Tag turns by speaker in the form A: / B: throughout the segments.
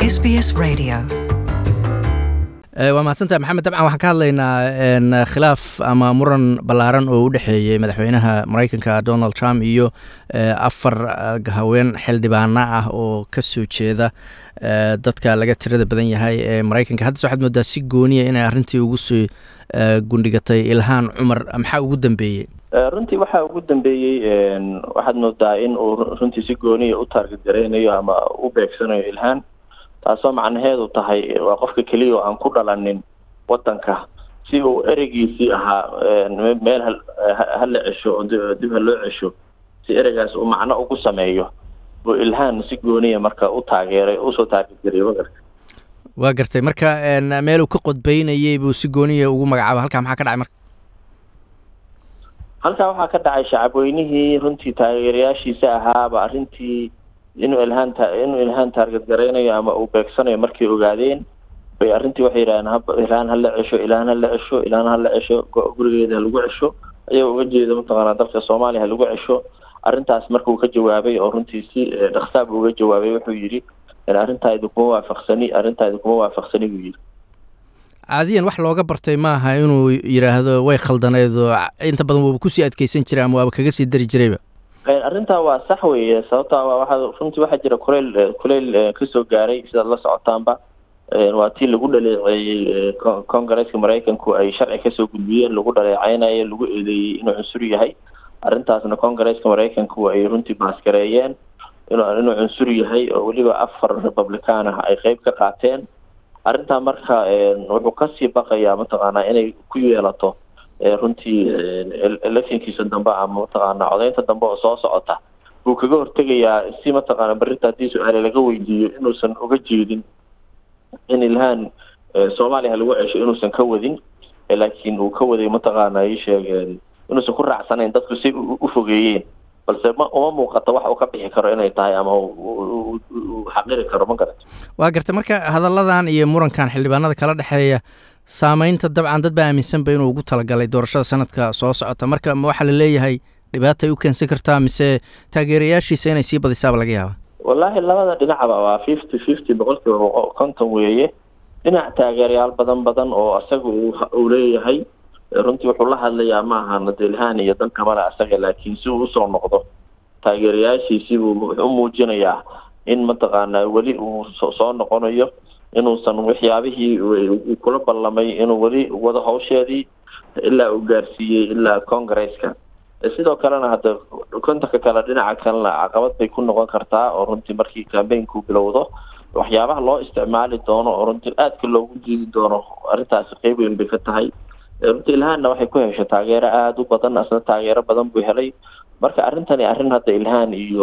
A: SBS Radio.
B: waa mahadsantahay maxamed dabcan waxaan ka hadlaynaa khilaaf ama muran ballaaran oo u dhexeeyey madaxweynaha maraykanka donald trump iyo afar haween xildhibaana ah oo ka soo jeeda dadka laga tirada badan yahay ee maraykanka haddase waxaad moodaa si gooniya inay arrintii ugu soo gundhigatay ilhaan cumar maxaa ugu dambeeyey
C: runtii waxaa ugu dambeeyey waxaad moodaa in uu runtii si gooniya u taarget garaynayo ama u beegsanayo ilhaan taasoo macnaheedu tahay waa qofka keliya oo aan ku dhalanin wadanka si uu ereygiisii ahaa meel hala cesho oo dib ha loo cesho si ereygaas uu macno ugu sameeyo buu ilhaan si gooniya marka u taageeray usoo taageergariyay magarta
B: waa gartay marka meel uu ka qodbeynayey buu si gooniya ugu magacaaba halkaa maxaa ka dhacay marka
C: halkaa waxaa ka dhacay shacabweynihii runtii taageerayaashiisa ahaaba arrintii inuu ilhaan ta inuu ilhaan taarget garaynayo ama uu beegsanayo markay ogaadeen bay arrintii waxay yidhahdeen haba ilhaan hala cesho ilhaan hala cesho ilhaan hala cesho gurigeeda ha lagu cesho ayagoo uga jeeda mataqaanaa dalka soomaaliya ha lagu cesho arrintaas marka uu ka jawaabay oo runtii si dhaksaab uga jawaabay wuxuu yidhi arrintaa idinkuma waafaqsani arrintaa idinkuma waafaqsani buu yidhi
B: caadiyan wax looga bartay maaha inuu yidhaahdo way khaldaneed oo inta badan waaba kusii adkeysan jiray ama waaba kaga sii dari jirayba
C: arrintaa waa sax weeye sababta waxaa runtii waxaa jira kuleyl kuleyl kasoo gaaray sidaad la socotaanba waa tii lagu dhaleeceeyey congaresska maraykanku ay sharci kasoo gudbiyeen lagu dhaleeceynayo lagu eedeeyey inuu cunsur yahay arrintaasna congaresska maraykanku ay runtii baasgareeyeen inuu cunsur yahay oo weliba afar republican ah ay qeyb ka qaateen arrintaa marka wuxuu kasii baqayaa mataqaanaa inay ku yeelato runtii electionkiisa dambe ama mataqaana codeynta dambe oo soo socota buu kaga hortegayaa si mataqaana berrinta haddii su-aale laga weydiiyo inuusan uga jeedin in ilhaan soomaaliya lagu cesho inuusan ka wadin laakiin uu ka waday mataqaana ii sheegeen inuusan ku raacsanayn dadku si u fogeeyeen balse ma uma muuqato wax uu ka bixi karo inay tahay ama uu xaqiri karo ma garato
B: waa gartay marka hadalladan iyo murankan xildhibaanada kala dhexeeya saameynta dabcan dad baa aaminsanba inuu ugu talagalay doorashada sanadka soo socota marka ma waxaa la leeyahay dhibaatay u keensan kartaa mise taageerayaashiisa inay sii badisaaba laga yaaba
C: wallaahi labada dhinacba waa fifty fifty boqolkiiba konton weeye dhinac taageerayaal badan badan oo asaga uu leeyahay runtii wuxuu la hadlayaa ma ahana delhaan iyo dan kamale asaga laakiin si uu usoo noqdo taageerayaashiisii buu wuxuu u muujinayaa in mataqaanaa weli uu soo noqonayo inuusan waxyaabihii uu kula ballamay inuu weli wado hawsheedii ilaa uu gaarsiiyey ilaa congaresska sidoo kalena hadda kontanka kale dhinaca kalena caqabad bay ku noqon kartaa oo runtii markii cambaynku bilowdo waxyaabaha loo isticmaali doono oo runtii aadka loogu diidi doono arrintaasi qeyb weyn bay ka tahay runtii ilhaanna waxay ku heshay taageero aada u badan asna taageero badan buu helay marka arrintani arrin hadda ilhaan iyo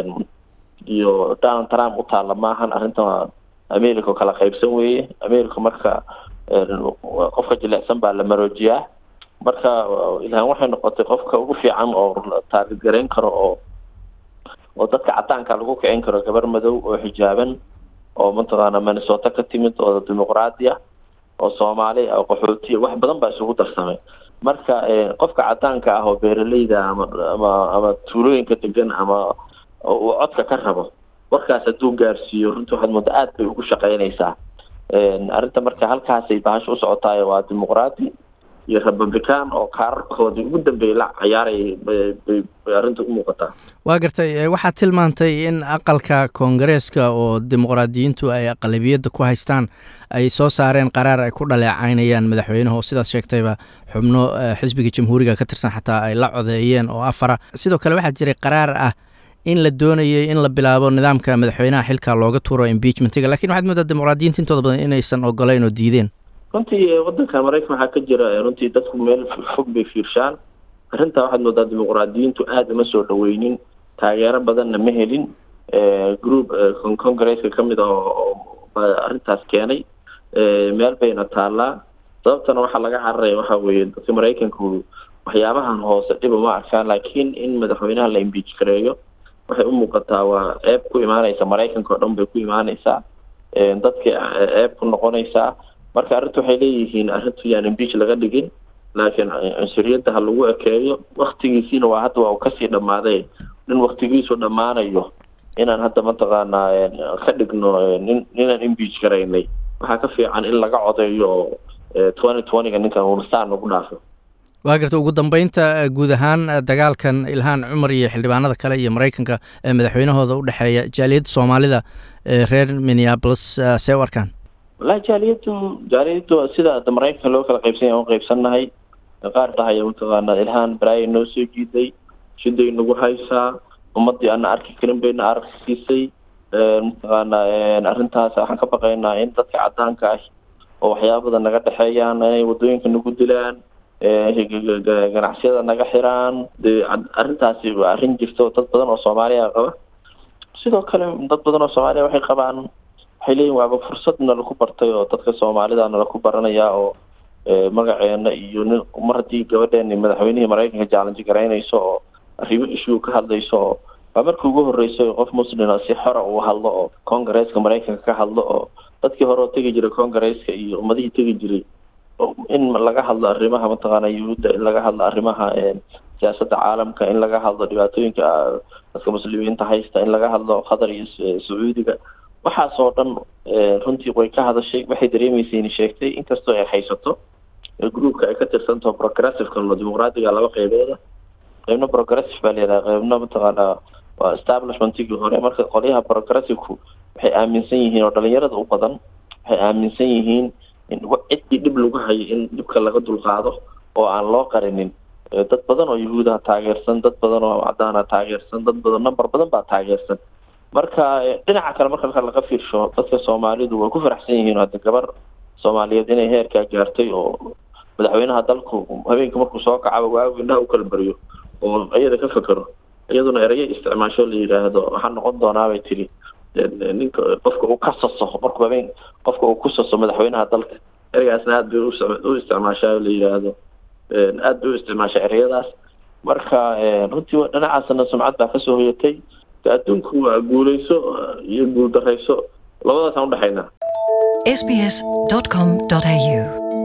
C: iyo donald trump u taalla maahan arrintan america kala qaybsan weeye america marka qofka jilecsan baa la maroojiyaa marka ilhaan waxay noqotay qofka ugu fiican oo taarget garayn karo oo oo dadka cadaanka lagu kicin karo gabar madow oo xijaaban oo mataqaana minnesota ka timid oo dimuqraadi ah oo soomaali oo qaxootiya wax badan baa isugu darsamay marka qofka cadaanka ah oo beeraleyda ama ama ama tuulooyinka degan ama uu codka ka rabo warkaas hadduu gaarsiiyo runtii waxaad mooda aad bay ugu shaqeynaysaa arrinta marka halkaasay bahasha u socotaay waa dimuqraadi iyo republican oo kaararkoodii ugu dambeeyay la cayaarayay bay arrinta u muuqataa
B: waa gartay waxaad tilmaantay in aqalka koongareeska oo dimuqraadiyiintu ay aqalabiyadda ku haystaan ay soo saareen qaraar ay ku dhaleecaynayaan madaxweynaha oo sidaad sheegtayba xubno xisbiga jamhuuriga ka tirsan xataa ay la codeeyeen oo afara sidoo kale waxaa jiray qaraar ah in la doonayay in la bilaabo nidaamka madaxweynaha xilka looga tuuro impeachmentiga lakin waxaad moodaa dimuqraadiyiinta intooda badan inaysan ogolayn oo diideen
C: runtii wadanka maraykan waxaa ka jira runtii dadku meel fog bay fiirshaan arrintaa waxaad moodaa dimuqraadiyiintu aada uma soo dhaweynin taageero badanna ma helin group congresska kamid ah oo arrintaas keenay meel bayna taallaa sababtana waxaa laga cararaya waxa weeye dadka maraykanku waxyaabahan hoose dhib uma arkaan laakiin in madaxweynaha la imbeach gareeyo waxay u muuqataa waa ceeb ku imaaneysa maraykanka oo dhan bay ku imaaneysaa dadka ceeb ku noqonaysaa marka arrintu waxay leeyihiin arrintu yaan imbeach laga dhigin laakiin cunsuriyadda ha lagu ekeeyo waktigiisiina waa hadda waa uu kasii dhammaaday nin waktigiisu dhammaanayo inaan hadda mataqaanaa ka dhigno nin ninaan imbeach garaynay waxaa ka fiican in laga codeeyo oo twenty twentyga ninkan uunastaan lagu dhaafo
B: waa garta ugu dambeynta guud ahaan dagaalkan ilhaan cumar iyo xildhibaanada kale iyo maraykanka ee madaxweynahooda u dhexeeya jaaliyadda soomaalida ee reer minneapolis see u arkaan
C: wallahi jaaliyaddu jaaliyaddu sida ada maraykanka loo kala qaybsanya aan qaybsannahay qaar dhahaya mataqaanaa ilhaan baraaya noo soo jiiday shiday nagu haysaa ummadii ana arki karin bayna aragsiisay mataqaanaa arrintaas waxaan ka baqaynaa in dadka cadaanka ah oo waxyaabada naga dhexeeyaan inay wadooyinka nagu dilaan ganacsiyada naga xiraan de arrintaasi waa arrin jirta oo dad badan oo soomaaliya qaba sidoo kale dad badan oo soomaaliya waxay qabaan waxay leeyihin waaba fursad nalaku bartay oo dadka soomaalida nalaku baranaya oo magaceena iyo nin mar haddii gabadheeni madaxweynihii maraykanka jaalanji garaynayso oo arrimo issue ka hadlayso oo waa markii ugu horreysay qof muslima si xora uu hadlo oo congaresska maraykanka ka hadlo oo dadkii hore oo tegi jiray congaresska iyo ummadihii tegi jiray in laga hadlo arrimaha mataqaana yuhuudda in laga hadlo arrimaha siyaasadda caalamka in laga hadlo dhibaatooyinka dadka muslimiinta haysta in laga hadlo qatar iyo sacuudiga waxaas oo dhan runtii way ka hadashay waxay dareemeysayni sheegtay inkastoo ay haysato groupka ay ka tirsantaho progressiveka lo dimuqraadiga laba qeybooda qeybna progressive baa layidhaha qeybna mataqaanaa waa establishmentigii hore marka qolyaha progressiveku waxay aaminsan yihiin oo dhalinyarada u badan waxay aaminsan yihiin in ciddii dhib lagu hayo in dhibka laga dulqaado oo aan loo qarinin dad badan oo yahuudaha taageersan dad badan oo cadaana taageersan dad badan number badan baa taageersan marka dhinaca kale marka laga fiirsho dadka soomaalidu way ku faraxsan yihiin hadda gabar soomaaliyeed inay heerkaa gaartay oo madaxweynaha dalku habeenka markuu soo kacaba waagu indhaha u kala beriyo oo iyada ka fekero iyaduna erayo isticmaasho la yidhaahdo waxaa noqon doonaabay tiri ninka qofka uu ka saso markuu habeen qofka uu ku saso madaxweynaha dalka ereygaasna aada bay u isticmaashaa la yidhaahdo aada bay u isticmaashaa ereyadaas marka runtii dhinacaasna sumcad baa kasoo hoyatay adduunku waa guuleyso iyo guuldarayso labadaasaan udhexaynaa
A: sbs.com.au